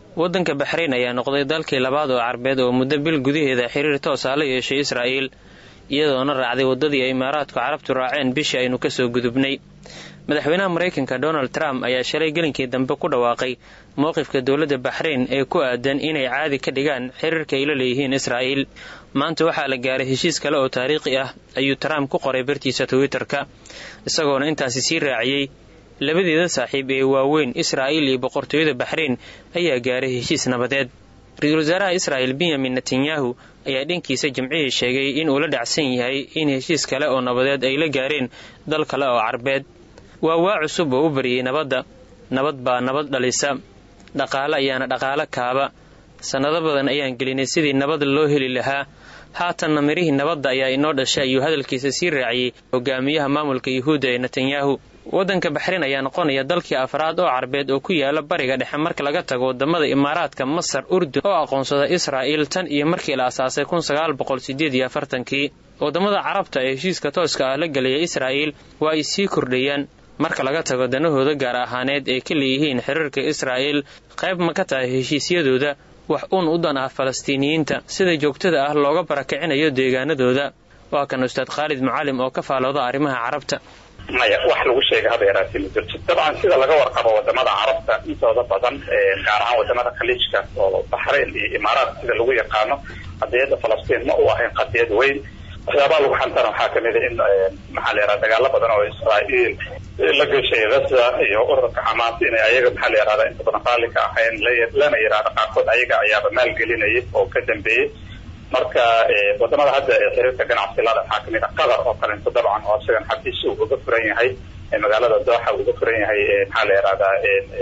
waddanka baxrayn ayaa noqday dalkii labaad oo carbeed oo muddo bil gudaheeda xiriir toosa la yeeshay israa'iil iyadoona raacday waddadii ay imaaraadku carabtu raaceen bishii aynu kasoo gudubnay madaxweynaha maraykanka donald trump ayaa shalay gelinkii dambe ku dhawaaqay mowqifka dowladda baxrayn ee ku aadan inay caadi ka dhigaan xiriirka ay la leeyihiin israa'iil maanta waxaa la gaaray heshiis kale oo taariikhi ah ayuu trump ku qoray bartiisa twitter-ka isagoona intaasi sii raaciyey labadeeda saaxiib ee waaweyn israa'iil iyo boqortooyada baxrayn ayaa gaaray heshiis nabadeed ra-iisul wasaaraha israa'il benyamin netanyahu ayaa dhankiisa jimcihii sheegay in uu la dhacsan yahay in heshiis kale oo nabadeed ay la gaareen dal kale oo carbeed waa waa cusub oo u bariyey nabadda nabad baa nabad dhalisa dhaqaale ayaana dhaqaalo kaaba sannado badan ayaan gelinay sidii nabad loo heli lahaa haatanna mirihii nabadda ayaa inoo dhashay ayuu hadalkiisa sii raaciyey hogaamiyaha maamulka yuhuudda ee netanyahu waddanka baxrayn ayaa noqonaya dalkii afraad oo carbeed oo ku yaala bariga dhexe marka laga tago wadamada imaaraadka masar urdun oo aqoonsada israa'iil tan iyo markii la asaasay kun sagaal boqol sideed iyo afartankii wadamada carabta ee heshiiska tooska ah la gelaya israa'iil waa ay sii kordhayaan marka laga tago danahooda gaar ahaaneed ay ka leeyihiin xiriirka israa'iil qayb ma ka tahay heshiisyadooda wax uun u dan ah falastiiniyiinta sida joogtada ah looga barakicinayo deegaanadooda waa kan ustaad khaalid mucalim oo ka faalooda arrimaha carabta maya wax lagu sheegay haba yaraatee ma jirto dabcan sida laga warqabo wadamada carabta intooda badan gaar ahaan wadamada khaliijka oo baxrayn iyo imaaraat sida lagu yaqaano qadiyadda falastiin ma u ahayn qadiyad weyn waxyaabaha lagu xantana waxaa kamid a in maxaa la yaraha dagaalo badan oo israa'iil la gashay gaza iyo ururka xamaas inay ayaga maxaa la yahahda inta badan raalli ka ahayn lana yidhahda qaarkood ayaga ayaaba maalgelinayay oo ka dambeeyey marka wadamada hadda xiriirka ganacsi lada waxaa kamid a qatar oo kalento dabcan oo isagan xafiis uu uga furan yahay magaalada dooxa uga furan yahay maxaa la yihahdaa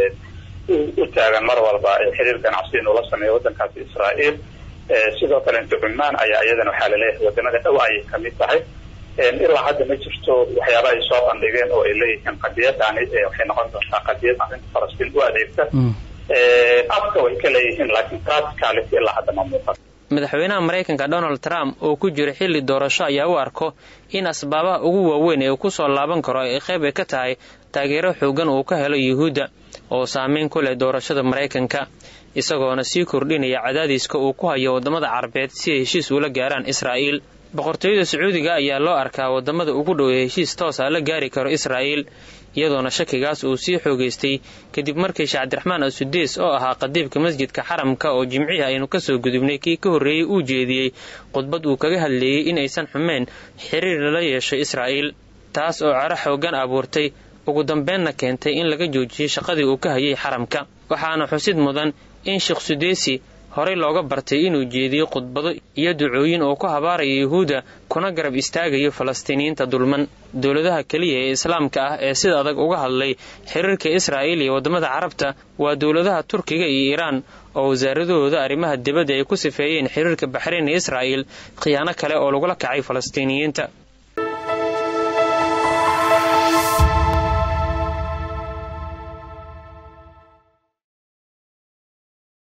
u taagan mar walba xiriir ganacsi inuu la sameeyo wadankaasi israa'iil sidoo kalento cumaan ayaa iyadana waxaa laleeyahay wadamada dhow ayay kamid tahay ilaa hadda ma jirto waxyaaba ay soo bandhigeen oo ay leeyihiin qadiyadani waxay noqon doontaa qadiyad arrinta falastiin u adeegta afka way ka leeyihiin laakiin practicality ilaa hadda ma muuqan madaxweynaha maraykanka donald trump oo ku jira xilli doorasho ayaa u arko in asbaabaha ugu waaweyn ee uu ku soo laaban karo ay qayb ay ka tahay taageero xoogan uu ka helo yuhuudda oo saameyn ku leh doorashada maraykanka isagoona sii kordhinaya cadaadiska uu ku hayo waddamada carabeed si ay heshiis ula gaaraan israa'iil boqortooyada sacuudiga ayaa loo arkaa waddamada ugu dhow ee heshiis toosa la gaari karo israa'iil iyadoona shakigaas uu sii xoogaystay kadib markii sheekh cabdiraxmaan asudees oo ahaa qadiibka masjidka xaramka oo jimcihii aynu kasoo gudubnay kii ka horreeyey uu jeediyey khudbad uu kaga hadleeyey in aysan xumeyn xiriir lala yeesho israa'iil taas oo cero xoogan abuurtay ugu dambeenna keentay in laga joojiyey shaqadii uu ka hayay xaramka waxaana xusid mudan in sheekh sudeesi horey looga bartay inuu jeediyo khudbado iyo ducooyin oo ku habaaraya yuhuudda kuna garab istaagayo falastiiniyiinta dulman dowladaha keliya ee islaamka ah ee sida adag uga hadlay xiriirka israa'iil iyo waddamada carabta waa dowladaha turkiga iyo iiraan oo wasaaradahooda arrimaha dibadda ay ku sifeeyeen xiriirka baxrayn iyo israa'iil khiyaano kale oo lagula kacay falastiiniyiinta